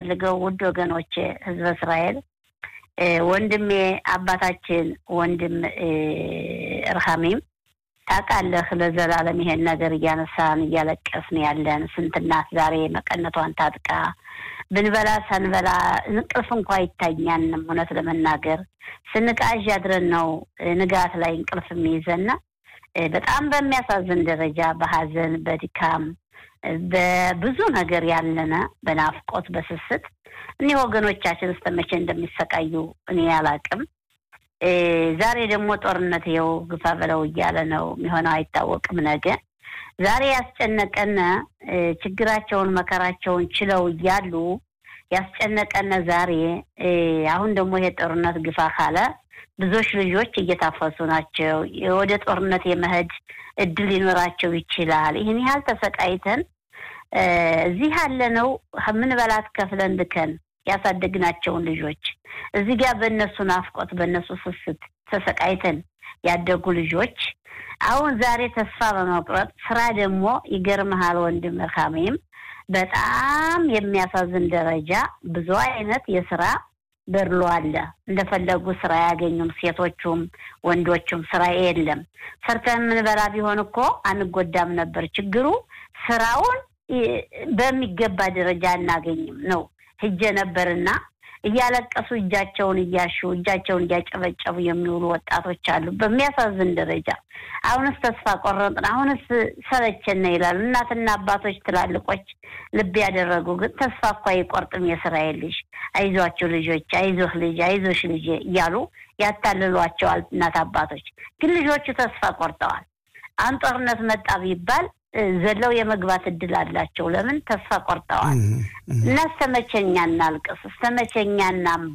የምፈልገው ውድ ወገኖቼ ህዝበ እስራኤል ወንድሜ አባታችን ወንድም እርሃሚም ታውቃለህ፣ ለዘላለም ይሄን ነገር እያነሳን እያለቀስን ያለን ስንት እናት ዛሬ መቀነቷን ታጥቃ ብንበላ ሳንበላ እንቅልፍ እንኳ አይታኛንም። እውነት ለመናገር ስንቃዥ አድረን ነው ንጋት ላይ እንቅልፍ የሚይዘና በጣም በሚያሳዝን ደረጃ በሀዘን በድካም በብዙ ነገር ያለነ በናፍቆት በስስት እኒህ ወገኖቻችን እስከ መቼ እንደሚሰቃዩ እኔ አላቅም። ዛሬ ደግሞ ጦርነት ይኸው ግፋ በለው እያለ ነው የሚሆነው፣ አይታወቅም ነገ። ዛሬ ያስጨነቀነ ችግራቸውን መከራቸውን ችለው እያሉ ያስጨነቀነ ዛሬ አሁን ደግሞ ይሄ ጦርነት ግፋ ካለ ብዙዎች ልጆች እየታፈሱ ናቸው። ወደ ጦርነት የመሄድ እድል ሊኖራቸው ይችላል። ይህን ያህል ተሰቃይተን እዚህ ያለነው ምንበላት ከፍለን ልከን ያሳደግናቸውን ልጆች እዚህ ጋር በእነሱ ናፍቆት በእነሱ ስስት ተሰቃይተን ያደጉ ልጆች አሁን ዛሬ ተስፋ በመቁረጥ ስራ ደግሞ ይገርመሃል ወንድም ርካሜም በጣም የሚያሳዝን ደረጃ ብዙ አይነት የስራ በርሎ አለ። እንደፈለጉ ስራ አያገኙም። ሴቶቹም ወንዶቹም ስራ የለም። ሰርተን የምንበላ ቢሆን እኮ አንጎዳም ነበር። ችግሩ ስራውን በሚገባ ደረጃ አናገኝም ነው። ሂጄ ነበርና እያለቀሱ እጃቸውን እያሹ እጃቸውን እያጨበጨቡ የሚውሉ ወጣቶች አሉ። በሚያሳዝን ደረጃ አሁንስ ተስፋ ቆረጥን፣ አሁንስ ሰለቸን ይላሉ እናትና አባቶች ትላልቆች ልብ ያደረጉ ግን ተስፋ እኮ አይቆርጥም የእስራኤል ልጅ አይዟቸው ልጆች፣ አይዞህ ልጅ፣ አይዞሽ ልጅ እያሉ ያታልሏቸዋል እናት አባቶች። ግን ልጆቹ ተስፋ ቆርጠዋል። አሁን ጦርነት መጣ ቢባል ዘለው የመግባት እድል አላቸው። ለምን ተስፋ ቆርጠዋል። እና እስተመቼኛ እናልቅስ? እስተመቼኛ እናንባ?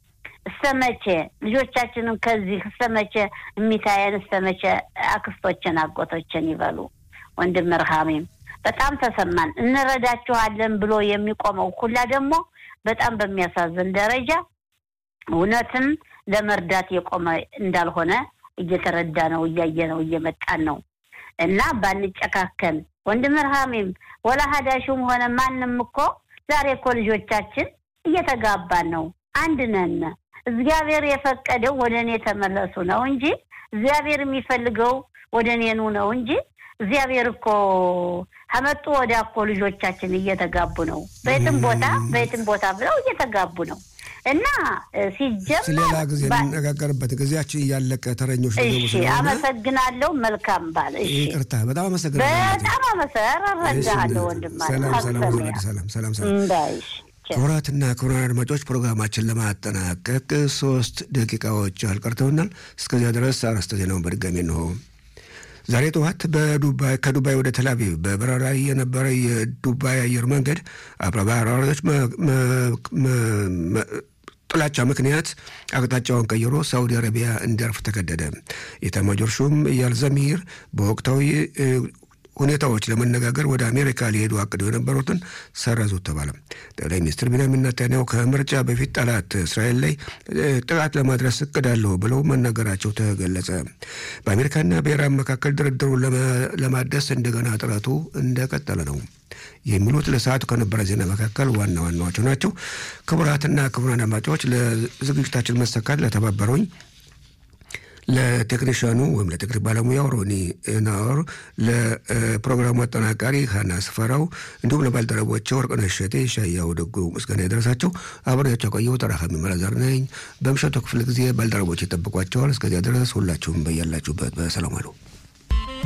እስተመቼ ልጆቻችንን ከዚህ እስተመቼ የሚታየን? እስተመቼ አክስቶችን አጎቶችን ይበሉ? ወንድም ርሃሜም በጣም ተሰማን። እንረዳችኋለን ብሎ የሚቆመው ሁላ ደግሞ በጣም በሚያሳዝን ደረጃ እውነትም ለመርዳት የቆመ እንዳልሆነ እየተረዳ ነው፣ እያየ ነው፣ እየመጣን ነው። እና ባንጨካከል ወንድም ርሃሜም ወላ ሀዳሹም ሆነ ማንም እኮ ዛሬ እኮ ልጆቻችን እየተጋባን ነው። አንድ ነን። እግዚአብሔር የፈቀደው ወደ እኔ ተመለሱ ነው እንጂ እግዚአብሔር የሚፈልገው ወደ እኔኑ ነው እንጂ እግዚአብሔር እኮ ከመጡ ወዲያ እኮ ልጆቻችን እየተጋቡ ነው። በየትም ቦታ በየትም ቦታ ብለው እየተጋቡ ነው። እና ሲጀመር ሌላ ጊዜ እንነጋገርበት ጊዜያችን እያለቀ ተረኞች እሺ፣ አመሰግናለሁ። መልካም ባል። እሺ፣ ይቅርታ፣ በጣም አመሰግናለሁ። በጣም አመሰግናለሁ ወንድም። ሰላም ሰላም ሰላም ሰላም ሰላም። ክቡራትና ክቡራን አድማጮች ፕሮግራማችን ለማጠናቀቅ ሶስት ደቂቃዎች አልቀርተውናል። እስከዚያ ድረስ አርዕስተ ዜናውን በድጋሚ እንሆ። ዛሬ ጠዋት በዱባይ ከዱባይ ወደ ተላቪቭ በበረራ የነበረ የዱባይ አየር መንገድ አብራሪዎች ጥላቻ ምክንያት አቅጣጫውን ቀይሮ ሳውዲ አረቢያ እንዲያርፍ ተገደደ። የኤታማዦር ሹም ኢያል ዘሚር በወቅታዊ ሁኔታዎች ለመነጋገር ወደ አሜሪካ ሊሄዱ አቅደው የነበሩትን ሰረዙት ተባለ። ጠቅላይ ሚኒስትር ቢንያሚን ኔታንያሁ ከምርጫ በፊት ጠላት እስራኤል ላይ ጥቃት ለማድረስ እቅድ አለው ብለው መናገራቸው ተገለጸ። በአሜሪካና በኢራን መካከል ድርድሩን ለማደስ እንደገና ጥረቱ እንደቀጠለ ነው። የሚሉት ለሰዓቱ ከነበረ ዜና መካከል ዋና ዋናዎቹ ናቸው። ክቡራትና ክቡራን አድማጮች ለዝግጅታችን መሰካት ለተባበሩኝ ለቴክኒሽያኑ ወይም ለቴክኒክ ባለሙያው ሮኒ ናወር፣ ለፕሮግራሙ አጠናቃሪ ሀና ስፈራው እንዲሁም ለባልደረቦቼ ወርቅነሽ እሸቴ፣ ሻያው ደጉ ምስጋና የደረሳቸው አብሬያቸው ቆየሁ። ተራካሚ መላዛር ነኝ። በምሽቱ ክፍለ ጊዜ ባልደረቦች ይጠብቋቸዋል። እስከዚያ ድረስ ሁላችሁም በያላችሁበት በሰላም አሉ።